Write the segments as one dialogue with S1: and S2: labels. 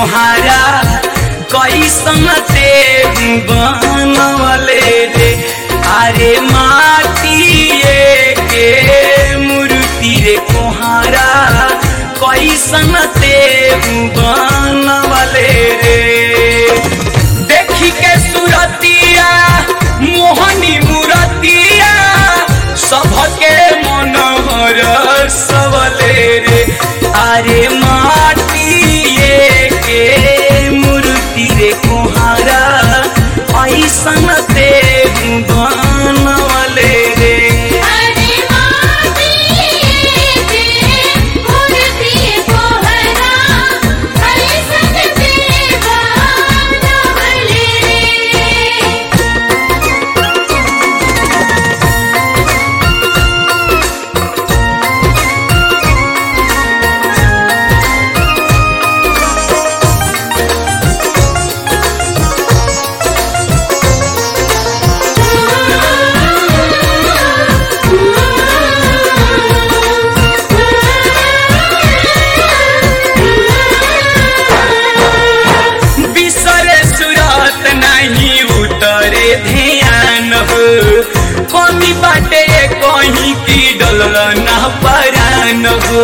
S1: कोहारा कैसन ते बनवले रे अरे माटिए के मूर्ति रे कोहारा कैसन ते बनवले रे देखी के सुरतिया मोहनी मूरतिया सबके मनोहर सबले रे अरे माटिए के मूर्ति रे कुहारा ऐसन ते बनवले रे
S2: अरे माटी के मूर्ति कोहरा ऐसन ते बनवले रे
S1: बिसरे सुरत नहीं उतरे ध्यान हो कमी बाटे कहीं की डल न परान हो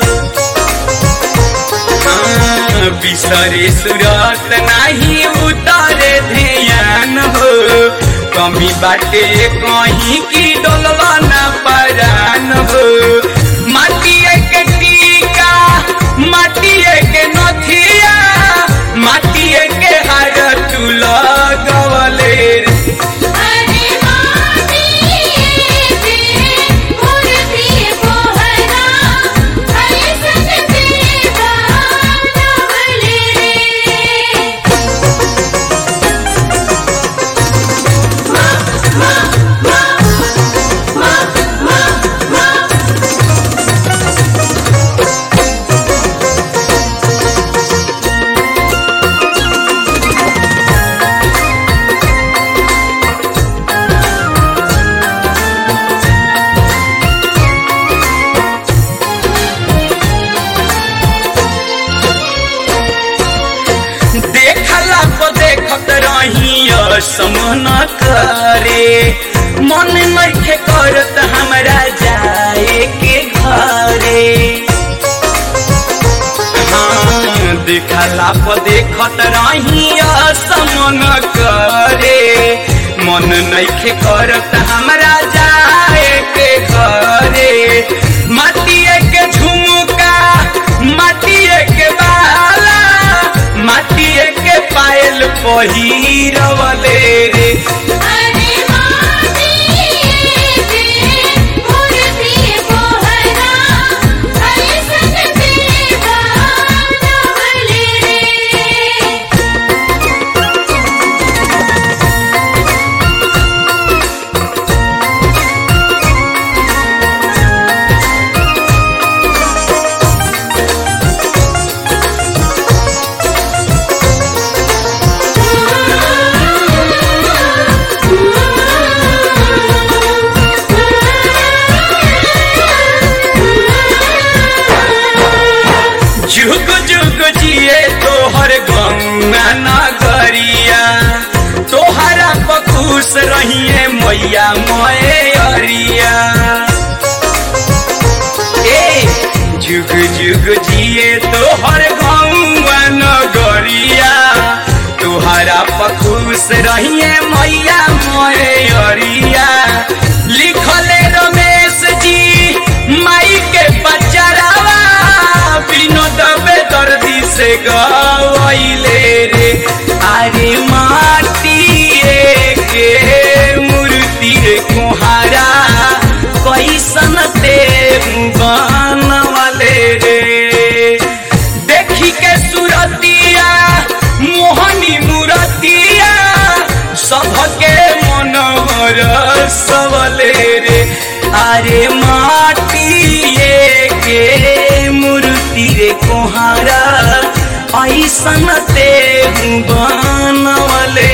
S1: हाँ, बिसरे सुरत नहीं उतरे ध्यान हो कमी बाटे कहीं की डल न परान हो माटिए के टीका माटिए के नथिया माटिए के हार तू लगवले रे
S2: अरे माटी के मूर्ति कोहरा ऐसन ते बनवले रे
S1: देखला को देखत रही समन करे मन नइखे करत हमरा जाए के घरे हाँ, देखला को देखत रही समन करे मन नइखे करत हमरा जाए के घरे माटिए के झुमका माटिए के बाला माटिए के पायल पहिरवले रे
S2: अरे माटी के मूर्ति कोहरा ऐसन ते बनवले रे
S1: जुग जुग जिए तोहर गंगा नगरिया तोहरा बखुश रहिए मैया मोए अरिया ए जुग जुग जिए तोहर गंगा नगरिया तोहरा बखुश रहिए मैया मोए अरिया लिखले रमेश जी माई के बचरावा विनोद बेदर्दी से गवाइले रे अरे माटिए के मूर्ति रे कुहारा कैसन ते बनवले रे देखी के सुरतिया मोहनी मूरतिया सबके मनोहर सबले रे अरे माटिए के मूर्ति रे कोहारा ऐसन ते बनवले